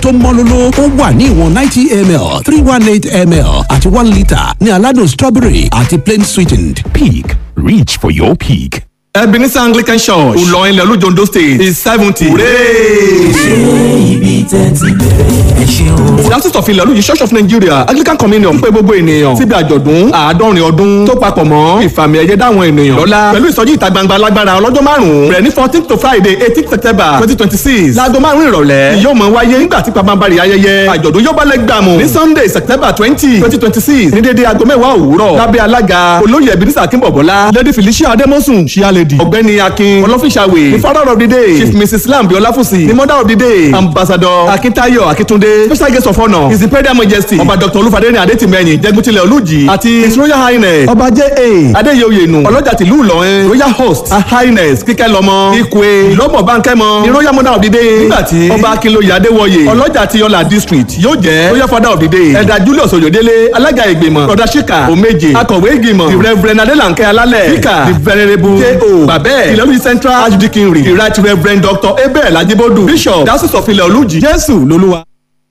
tó mọ́lóló ó wà ní ìwọ̀n ninety ml three one eight ml àti one litre ní aládùn strawberry àti plain sweetened. Peak. Reach for your peak. Ebenezer Anglican Church Ìlọrin ilẹ̀ olújondo state is seventy. ibi tẹ́ ti bẹ̀rẹ̀ ẹ ṣeun. Diocese of Ilẹ̀ olúyìí Church of Nigeria Anglican Communion pé gbogbo ènìyàn síbi àjọ̀dún àádọ́rin ọdún tó papọ̀ mọ́ ìfàmì ẹ̀yẹ dáwọn ènìyàn lọ́lá pẹ̀lú ìsọjí ìta gbangba alágbára ọlọ́jọ́ márùn-ún bẹ̀rẹ̀ ní fourteen to Friday eighteen September twenty twenty six láago márùn-ún ìrọ̀lẹ́ ni yóò mọ̀ wáyé nígbà tí pabambari ayẹyẹ àjọ̀dún yóò bá lẹ́ gbàmù ní Sunday September twenty twenty twenty six ní dédé aago mẹ́wàá òwúrọ̀ lábẹ́ alága olóyè Ebenezer Akínbọ̀bọ́lá Lady Felicia Ademosun ṣíálẹ̀dì ọ̀gbẹ́ni Akin ọlọ́fíṣàwé ní father of the day Chief Mrs Lambi Ọláfúsì ní mother of the day Ambassador Akintayo Akitunde special guest of honour his imperial majesty ọba Dr Olúfadéni Adétìmẹ́yìn jẹ́guntilẹ̀ olùjì àti his royal highness ọba J.A. Adéyẹyẹnu ọlọ́jà tìlú Ìlọrin royal host her highness kíkẹ́lọ́mọ ikwe ìlọ́mọ̀ bánkẹ́mọ ní royal mother of the day nígbàtí ọba Akínlóye Adéwọyè ọlọ́jà ti Ọlá district yóò jẹ́ royal father of the day ẹ̀dà Julius Oyodele alága ìgbìmọ̀ brother Shika Omeje akọ̀wé ìgbìmọ̀ the reverend Adélankẹ́ Alálẹ̀ speaker the venerable J.O. Babẹ́ Ìlọrin central archdeaconry the right reverend Dr. Abel Ajibodu bishop diocese of Ilẹ̀ Olújì Jésù lolúwa.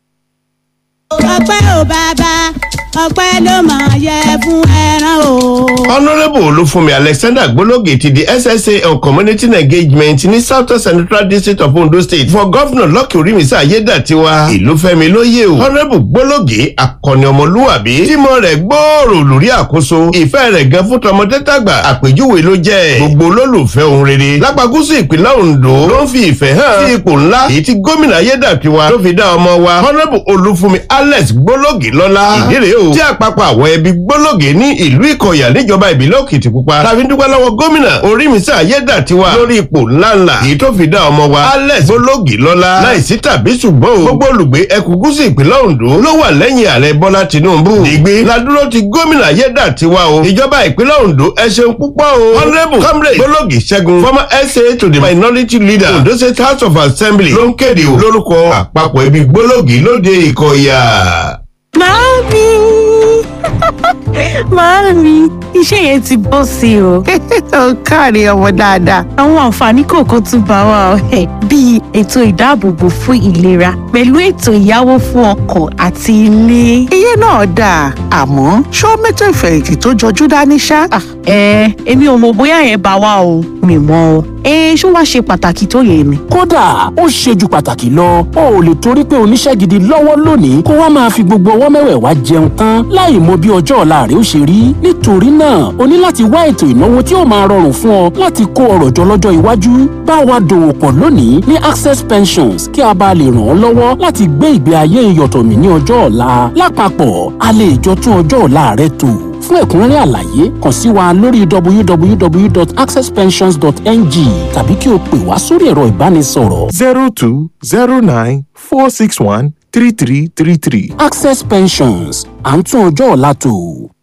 ọpẹ́ ò bàbá ọpẹ́ ló máa yẹ fún ẹran o. honourable olúfúnmi alexander gbólógè ti di ssa on community engagement ní south central district of ondo state for governor lọ́kì orímísà ayédàtiwa ìlúfẹ́mi lóye o honourable gbólógè akọni ọmọlúwàbí tímọ̀ rẹ̀ gbòòrò lórí àkóso ìfẹ́ rẹ̀ gan fún tọmọdé tàgbà àpèjúwe ló jẹ́ gbogbo olólùfẹ́ ohun rere lápagúsù ìpínlẹ̀ ondo ló ń fi ìfẹ́ hàn sí ipò ńlá èyí tí gómìnà ayédàtiwa ló fi dá ọmọ wa honourable olúfúnmi alex gbólógè lọ́lá ìdí rèé o tí àpapọ̀ àwọn ẹbí gbólógè ní ìlú ìkọ̀yà níjọba ìbílẹ̀ òkìtìpupa tàbí dúpẹ́ lọ́wọ́ gómìnà orímísà ayédàtiwa lórí ipò ńláńlá èyí tó fi dá ọmọ wa alex gbólógè lọ́lá láìsí tàbí ṣùgbọ́n o gbogbo olùgbé ẹkùn gúúsù ìpínlẹ̀ ondo ló wà lẹ́yìn ààrẹ bọ́lá tinubu ìgbé ladúró ti gómìnà ayédàtiwa o ìjọba ìpínlẹ̀ ondo ẹ ṣeun púpọ̀ o honourable comrade gbólógè ṣẹ́gun former sa to the minority leader ondo state house of assembly ló ń kéde o lórúkọ àpapọ̀ ẹbí gbólógè lóde ìkọ̀yà. Màámi! Màámi, iṣẹ́ yẹn ti bọ́ sí o. Ó káre ọmọ dáadáa. Àwọn àǹfààní kọ̀ọ̀kan tún bá wa ọ̀hẹ́ bíi ètò ìdáàbòbò fún ìlera pẹ̀lú ètò ìyáwó fún ọkọ̀ àti ilé. iye náà dáa àmọ́ ṣó mẹ́tò ìfẹ̀yìntì tó jọjú dání ṣá. Ẹ èmi ò mọ̀ bóyá yẹn bá wa o. Mi mọ̀ o. Ẹ ṣó wá ṣe pàtàkì tó yẹ ni. kódà ó ṣe ju pàtàkì lọ o ò lè torí pé oníṣẹ́ gidi lọ́wọ́ lónìí kó wá máa fi gbogbo ọwọ́ mẹ́wẹ̀ẹ̀wá jẹun tán láì mọ bí ọjọ́ ọ̀la rẹ ó ṣe rí nítorí náà o ní láti wá ètò ìnáwó tí ó máa rọrùn fún ọ láti kó ọrọ̀ jọ lọ́jọ́ iwájú bá wa dòwò pọ̀ lónìí ní access pensions kí a bá lè ràn ọ́ lọ́wọ́ láti gbé ìgbé ayé ìyọ̀tọ̀mí ní ọjọ́ ọ̀la lápapọ̀ a lè jọ tún ọjọ́ ọ̀la rẹ tò fún ẹ̀kúnrẹ́rẹ́ àlàyé kàn sí wa lórí www.accesspensions.ng tàbí kí o pè wá sórí ẹ̀rọ ìbánisọ̀rọ̀ zero two zero nine four six one three three three three. access pensions à ń tún ọjọ́ ọ̀la tò.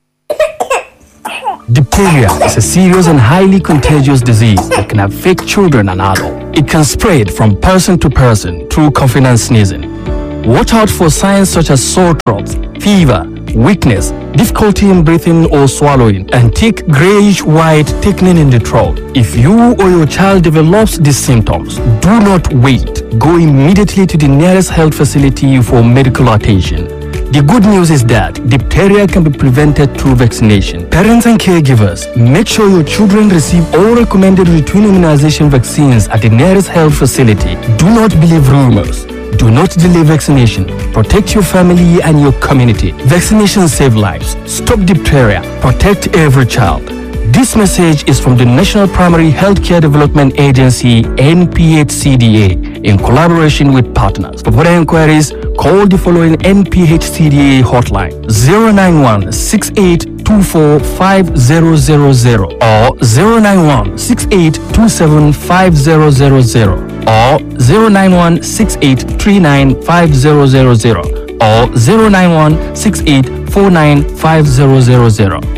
Diphtheria is a serious and highly contagious disease that can affect children and adults. It can spread from person to person through coughing and sneezing. Watch out for signs such as sore throat, fever, weakness, difficulty in breathing or swallowing, and thick grayish white thickening in the throat. If you or your child develops these symptoms, do not wait. Go immediately to the nearest health facility for medical attention. The good news is that diphtheria can be prevented through vaccination. Parents and caregivers, make sure your children receive all recommended routine immunization vaccines at the nearest health facility. Do not believe rumors. Do not delay vaccination. Protect your family and your community. Vaccinations save lives. Stop diphtheria. Protect every child. This message is from the National Primary Healthcare Development Agency, NPHCDA, in collaboration with partners. For further inquiries, call the following NPHCDA hotline 091 6824 5000 or 091 6827 5000 or 091 6839 5000 or 091 6849 5000.